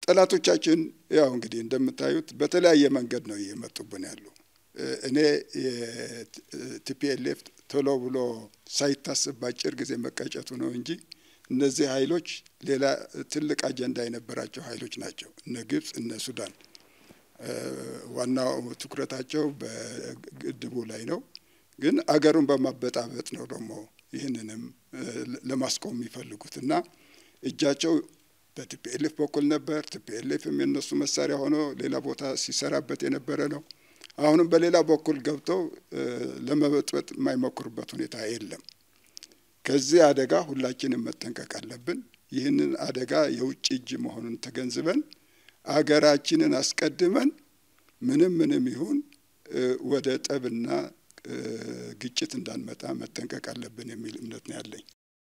ጠላቶቻችን ያው እንግዲህ እንደምታዩት በተለያየ መንገድ ነው እየመጡብን ያሉ። እኔ የቲፒኤልኤፍ ቶሎ ብሎ ሳይታሰብ በአጭር ጊዜ መቀጨቱ ነው እንጂ እነዚህ ኃይሎች ሌላ ትልቅ አጀንዳ የነበራቸው ኃይሎች ናቸው። እነ ግብጽ፣ እነ ሱዳን ዋናው ትኩረታቸው በግድቡ ላይ ነው። ግን አገሩን በማበጣበጥ ነው ደግሞ ይህንንም ለማስቆም የሚፈልጉት እና እጃቸው በቲፒኤልኤፍ በኩል ነበር። ቲፒኤልኤፍም የነሱ መሳሪያ ሆኖ ሌላ ቦታ ሲሰራበት የነበረ ነው። አሁንም በሌላ በኩል ገብተው ለመበጥበጥ የማይሞክሩበት ሁኔታ የለም። ከዚህ አደጋ ሁላችንም መጠንቀቅ አለብን። ይህንን አደጋ የውጭ እጅ መሆኑን ተገንዝበን አገራችንን አስቀድመን ምንም ምንም ይሁን ወደ ጠብና ግጭት እንዳንመጣ መጠንቀቅ አለብን የሚል እምነት ነው ያለኝ።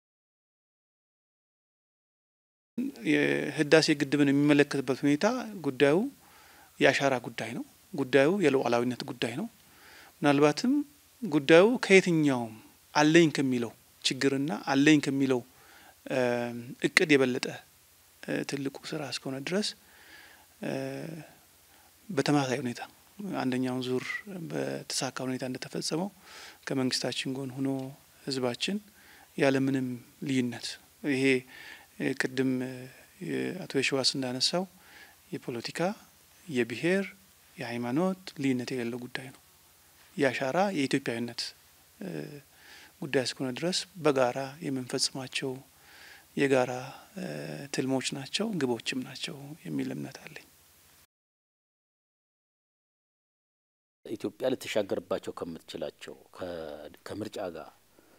የህዳሴ ግድብን የሚመለከትበት ሁኔታ ጉዳዩ የአሻራ ጉዳይ ነው። ጉዳዩ የሉዓላዊነት ጉዳይ ነው። ምናልባትም ጉዳዩ ከየትኛውም አለኝ ከሚለው ችግርና አለኝ ከሚለው እቅድ የበለጠ ትልቁ ስራ እስከሆነ ድረስ በተመሳሳይ ሁኔታ አንደኛውን ዙር በተሳካ ሁኔታ እንደተፈጸመው ከመንግስታችን ጎን ሆኖ ህዝባችን ያለምንም ልዩነት ይሄ ቅድም አቶ የሸዋስ እንዳነሳው የፖለቲካ፣ የብሔር፣ የሃይማኖት ልዩነት የሌለው ጉዳይ ነው። የአሻራ የኢትዮጵያዊነት ጉዳይ እስከሆነ ድረስ በጋራ የምንፈጽማቸው የጋራ ትልሞች ናቸው፣ ግቦችም ናቸው የሚል እምነት አለኝ። ኢትዮጵያ ልትሻገርባቸው ከምትችላቸው ከምርጫ ጋር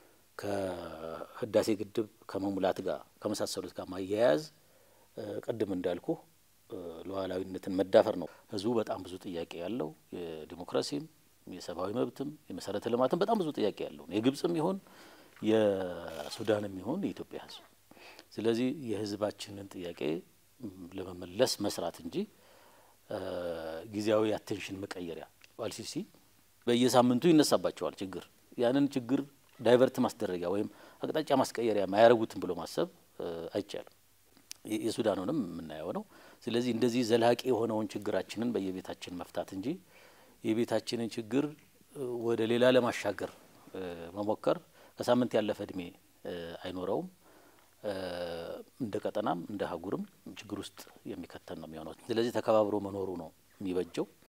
ከህዳሴ ግድብ ከመሙላት ጋር ከመሳሰሉት ጋር ማያያዝ ቅድም እንዳልኩ ሉዓላዊነትን መዳፈር ነው። ህዝቡ በጣም ብዙ ጥያቄ ያለው የዲሞክራሲም የሰብአዊ መብትም የመሰረተ ልማትም በጣም ብዙ ጥያቄ ያለው የግብጽም ይሁን የሱዳንም ይሁን የኢትዮጵያ ህዝብ። ስለዚህ የህዝባችንን ጥያቄ ለመመለስ መስራት እንጂ ጊዜያዊ አቴንሽን መቀየሪያ አልሲሲ በየሳምንቱ ይነሳባቸዋል ችግር ያንን ችግር ዳይቨርት ማስደረጊያ ወይም አቅጣጫ ማስቀየሪያ ማያረጉትን ብሎ ማሰብ አይቻልም። የሱዳኑንም የምናየው ነው። ስለዚህ እንደዚህ ዘላቂ የሆነውን ችግራችንን በየቤታችን መፍታት እንጂ የቤታችንን ችግር ወደ ሌላ ለማሻገር መሞከር ከሳምንት ያለፈ እድሜ አይኖረውም። እንደ ቀጠናም እንደ አህጉርም ችግር ውስጥ የሚከተን ነው የሚሆነው። ስለዚህ ተከባብሮ መኖሩ ነው የሚበጀው።